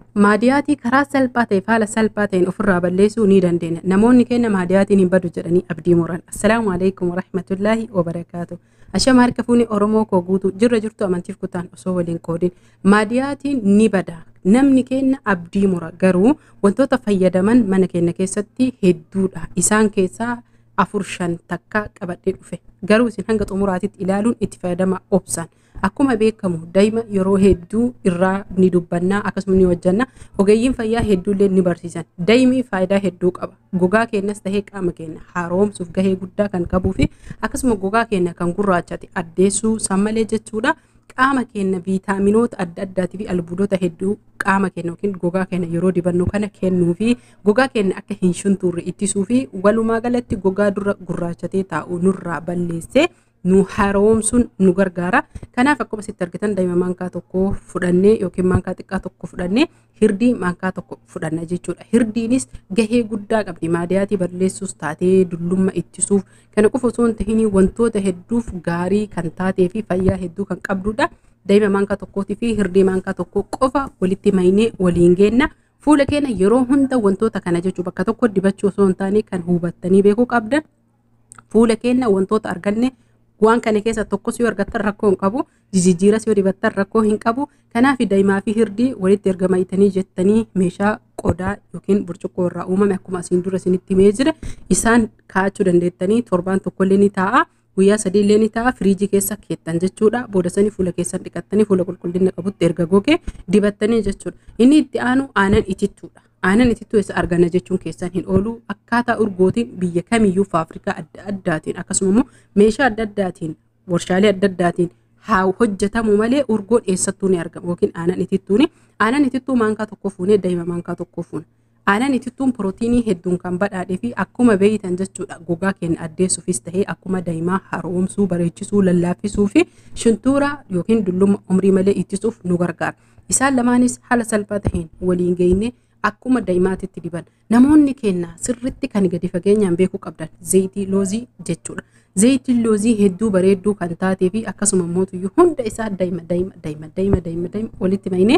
maadiyaatii karaa salphaa ta'e haala salphaa ta'een ofirraa balleessuu ni dandeenya. Namoonni keenya maadiyaatiin hin badu jedhanii abdii muran. Assalaamu alaikum warahmatullaahi wabarakaatu. Ashama harka fuuni Oromoo koo guutuu jirra jirtu amantiif kutaan osoo waliin qoodin. Maadiyaatiin ni bada. Namni keenya abdii mura garuu wantoota fayyadaman mana keenya keessatti hedduudha. Isaan keessaa afur shan takka qabadhee dhufe. Garuu isin hanga xumuraatitti ilaaluun itti fayyadama obsan. Akkuma beekamu daa'ima yeroo hedduu irraa ni dubbanna akkasuma ni hojjanna. Ogeeyyiin fayyaa hedduullee ni barsiisan. Daa'imni faayidaa hedduu qaba. Gogaa keenyas tahee qaama keenya haaromsuuf gahee guddaa kan qabuu fi akkasuma gogaa keenya kan gurraachate addeessuu sammalee jechuudha. Qaama keenya viitaaminoota adda addaatii fi albuudota hedduu qaama keenya yookiin gogaa keenya yeroo dibannu kana kennuu fi gogaa keenya akka hin shuntuurre ittisuu fi walumaa galatti gogaa dura gurraachatee taa'u nurraa balleessee nu haaromsuun nu gargaara. Kanaaf akkuma sitti argitan daa'ima maankaa tokko fudhannee yookiin maankaa xiqqaa tokko fudhannee hirdii maankaa tokko fudhanna jechuudha. Hirdiinis gahee guddaa qabdi. Maadiyaatii balleessuus taatee dullumma ittisuuf kana qofa osoo hin tahin wantoota hedduuf gaarii kan taatee fi fayyaa hedduu kan qabdudha. Daa'ima maankaa tokkootii fi hirdii maankaa tokko qofa walitti maynee waliin geenna. Fuula keenya yeroo hunda wantoota kana jechuu bakka tokko dibachuu osoo hin taane kan hubattanii beekuu qabdan. Fuula keenya wantoota arganne waan kana keessa tokkos yoo argattan rakkoo hin qabu jijjiiras yoo dibattan rakkoo hin qabu kanaaf daa'imaa fi hirdii walitti erga mayitanii jettanii meeshaa qodaa yookiin burcuqqoo irraa uumame akkuma asiin dura isinitti himee jira isaan kaa'achuu dandeettanii torbaan tokkollee ni taa'a guyyaa sadiillee ni taa'a firiijii keessa keettan jechuudha booda sanii fuula keessan dhiqattanii fuula qulqullina qabutti erga gogee dibattanii jechuudha inni itti aanu aanan itittuudha. aanan itittuu eessa arganna jechuun keessan hin oolu akkaataa urgootiin biyya kamiyyuu faafrikaa adda addaatiin akkasuma immoo meeshaa adda addaatiin warshaalee adda addaatiin haa hojjetamu malee urgoon eessattuu ni argama yookiin aanan itittuuni aanan itittuu maankaa tokko fuunee daa'ima maankaa tokko fuuna. Aanan itittuun pirootiinii hedduun kan badhaadhee fi akkuma beeytan jechuudha gogaa keenya addeessuufis tahee akkuma daa'imaa haaromsuu bareechisuu lallaaffisuu fi shuntuura yookiin dulluma umrii malee ittisuuf nu gargaara. Isaan lamaanis haala salphaa taheen waliin geenye akkuma daa'imaatitti diban namoonni keenya sirritti kan gadi fageenyaan beekuu qabdan zayitii loozii jechuudha. Zayitiin loozii hedduu bareedduu kan taatee fi akkasuma mootuyyuu hunda isaa daa'ima daa'ima daa'ima daa'ima daa'ima daa'ima walitti maynee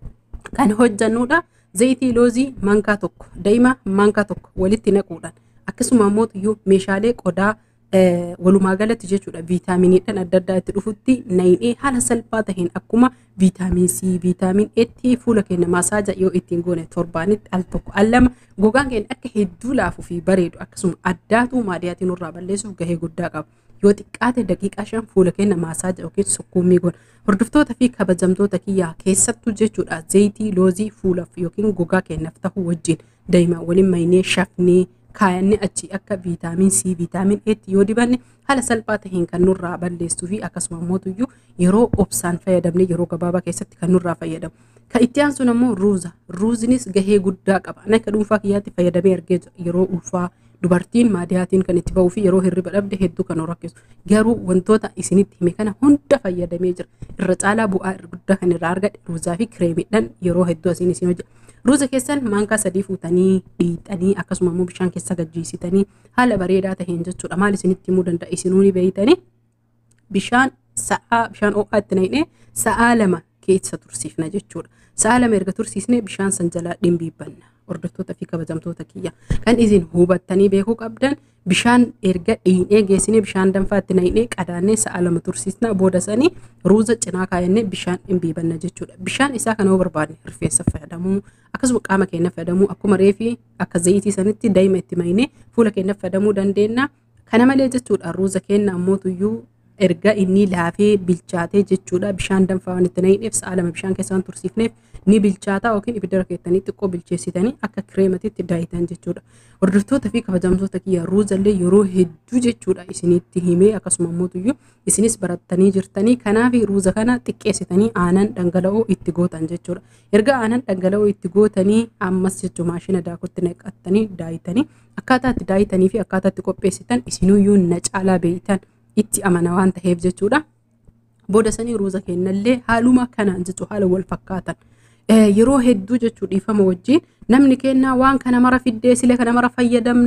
kan hojjannudha. Zayitii loozii maankaa tokko daa'ima maankaa tokko walitti naquudhaan akkasuma mootuyyuu meeshaalee qodaa walumaa galatti jechuudha viitaaminiidhaan adda addaa itti dhufutti nayinee haala salphaa taheen akkuma viitaamin C viitaamin Etti fuula keenya maasaaja yoo ittiin goone torbaanitti al tokko al lama gogaan keenya akka hedduu laafuu fi bareedu akkasuma addaatu maadiyaatiin irraa balleessuuf gahee guddaa qaba. Yoo xiqqaate daqiiqaa shan fuula keenya maasaaja yookiin sukkuumii goona. Hordoftoota fi kabajamtoota kiyyaa keessattuu jechuudha zayitii loozii fuulaaf yookiin gogaa keenyaaf ta'u wajjin daa'ima waliin maynee shafnee kaayannee achi akka viitaamin C viitaamin Etti yoo dibanne haala salphaa taheen kan nurraa balleessuu fi akkasuma mootuyyuu yeroo obsaan fayyadamne yeroo gabaabaa keessatti kan nurraa fayyadamu. Kan itti aansuun ammoo ruuza. Ruuzinis gahee guddaa qaba. Ani akka dhuunfaa kiyyaatti fayyadamee argee yeroo ulfaa dubartiin maadiyaatiin kan itti ba'uu fi yeroo hirriba dhabde hedduu kan rakkisu. Garuu wantoota isinitti hime kana hunda fayyadamee jira. Irra caalaa bu'aa guddaa kan irraa argadhe ruuzaa fi kireemiidhaan yeroo hedduu asiin isin hojjeta. Ruuza keessan maankaa sadii fuutanii dhiixanii akkasuma immoo bishaan keessa gajjiisitanii haala bareedaa taheen jechuudha. Maal isinitti himuu danda'a isinuu ni beeytanii bishaan sa'aa bishaan ho'aa itti naqnee sa'aa lama keessa tursiifna jechuudha. Sa'aa lama erga tursiisnee bishaan san jalaa dhimbiibbanna. Hordoftoota fi kabajamtoota kiyya. Kan isin hubattanii beekuu qabdan bishaan erga dhiinee geessinee bishaan danfaa itti naqnee qadaannee sa'a lama tursiisna booda sanii ruuza cinaa kaayannee bishaan dhimbiibanna jechuudha. Bishaan isaa kana yoo barbaadne rifeensa fayyadamuu akkasuma qaama keenya fayyadamuu akkuma reefii akka zayitii sanitti daa'ima itti maynee fuula keenya fayyadamuu dandeenya. Kana malee jechuudha ruuza keenya ammootuyyuu erga inni laafee bilchaatee jechuudha bishaan danfaa waan itti naqneef sa'a lama bishaan keessa waan tursiifneef ni bilchaataa yookiin ibidda keettanii xiqqoo bilcheessitanii akka kireematitti daayitan jechuudha. Hordoftoota fi kabajamtoota kiyya ruuzallee yeroo hedduu jechuudha isinitti himee akkasuma mootuyyuu isinis barattanii jirtanii kanaaf ruuza kana xiqqeessitanii aanan dhangala'oo itti gootan jechuudha. Erga aanan dhangala'oo itti gootanii ammas jechuudha maashina daakutti naqattanii daayitanii akkaataa itti daayitanii fi akkaataa itti qopheessitan isinuyyuu na caalaa beeytan. itti amana waan ta'eef jechuudha. Booda sanii ruuza kennallee haaluma kanaan jechuudha haala wal fakkaatan. Yeroo hedduu jechuudha dhiifama wajjin namni kennaa waan kana mara fiddee silee kana mara fayyadamna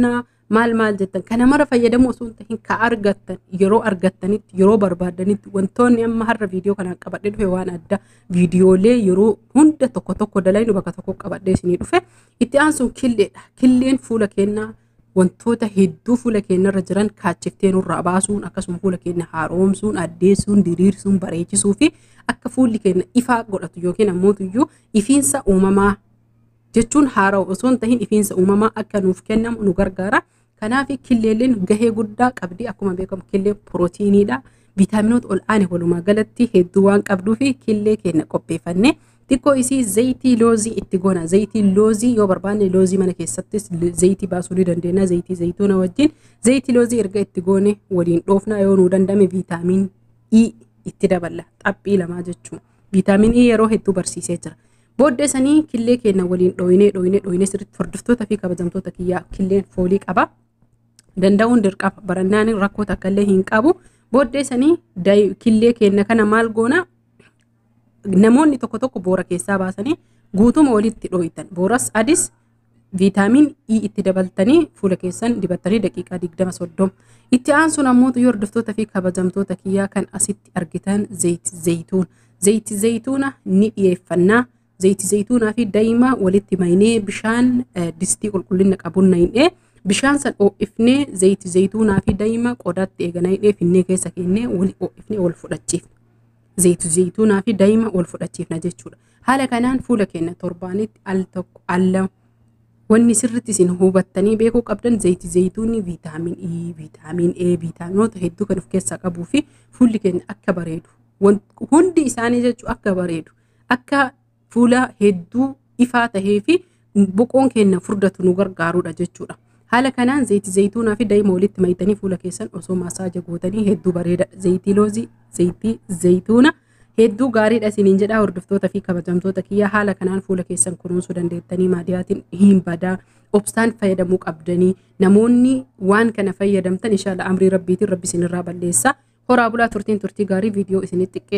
maal maal jettan kana mara fayyadamu osoo hin tahin ka argattan yeroo argattanitti yeroo barbaadanitti wantoonni amma har'a viidiyoo kanaan qabadhee dhufe waan adda viidiyoolee yeroo hunda tokko tokko dalaynu bakka tokko qabadhee isinii dhufe itti aansuun killeedha killeen fuula keenyaa wantoota hedduu fuula keenyarra jiran kaachiftee nurraa baasuun akkasuma fuula keenya haaromsuun addeessuun diriirsuun bareechisuu fi akka fuulli keenya ifaa godhatu yookiin ammoo ifiinsa uumamaa jechuun haarawa osoo hin tahin ifiinsa uumamaa akka nuuf kennamu nu gargaara. Kanaaf killeelleen gahee guddaa qabdi akkuma beekamu killeen pirootiiniidha. Viitaaminoota ol aane walumaa galatti hedduu waan qabduu fi killee keenya qopheeffannee xiqqoo isii zayitii loozii itti goona. Zayitii loozii yoo barbaanne loozii mana keessattis zayitii baasuu ni dandeenya. Zayitii zayituuna wajjin zayitii loozii erga itti goone waliin dhoofna yoo nuu dandame viitaamiin E itti daballa. Xaphii lamaa jechuun. Viitaamiin E yeroo hedduu barsiisee jira. Booddee sanii killee keenya waliin dhooyinee dhooyinee dhooyinee sirriitti hordoftoota fi kabajamtoota kiyyaa killeen foolii qaba. Danda'uun dirqama barannaan rakkoo takka illee hin qabu. Booddee sanii killee keenya kana maal goona namoonni tokko tokko boora keessaa baasanii guutuma walitti dhooytan. Booras adis viitaamiin E itti dabaltanii fuula keessan dibattanii daqiiqaa digdama soddoma. Itti aansuun ammoo yoo hordoftoota fi kabajamtoota kiyyaa kan asitti argitan zayiti zayituuna. Zayiti zayituuna ni dhiyeeffannaa. Zayiti zayituunaa fi daa'ima walitti maynee bishaan distii qulqullina qabuun nayinee bishaan san oo'ifnee zayiti zayituunaa fi daa'ima qodaatti eeganayinee finnee keessa kennee wali oo'ifnee wal fudhachiifna. Zayiti zayituunaa fi daa'ima wal fudhachiifna jechuudha. Haala kanaan fuula keenya torbaanitti al tokko al lama wanni sirriitti isin hubattanii beekuu qabdan zayiti zayituunni viitaamin E, viitaamin A, viitaaminoota hedduu kan of keessaa qabuu fi fuulli keenya akka bareedu. Hundi isaanii jechuun akka bareedu. Akka fuula hedduu ifaa tahee fi boqoon keenya furdatu nu gargaarudha jechuudha. Haala kanaan zayitii zayituunaa fi daa'ima walitti mayitanii fuula keessan osoo masaaja gootanii hedduu bareeda. Zayitii loozii, zayitii zayituuna hedduu gaariidha isiniin jedhaa hordoftoota fi kabajamtoota kiyyaa haala kanaan fuula keessan kunuunsuu dandeettanii maadiyaatiin hin badaa obsaan fayyadamuu qabdanii namoonni waan kana fayyadamtan inshaalla amrii rabbiitiin rabbi isinirraa balleessa. Horaa bulaa turtiin turtii gaarii viidiyoo isinitti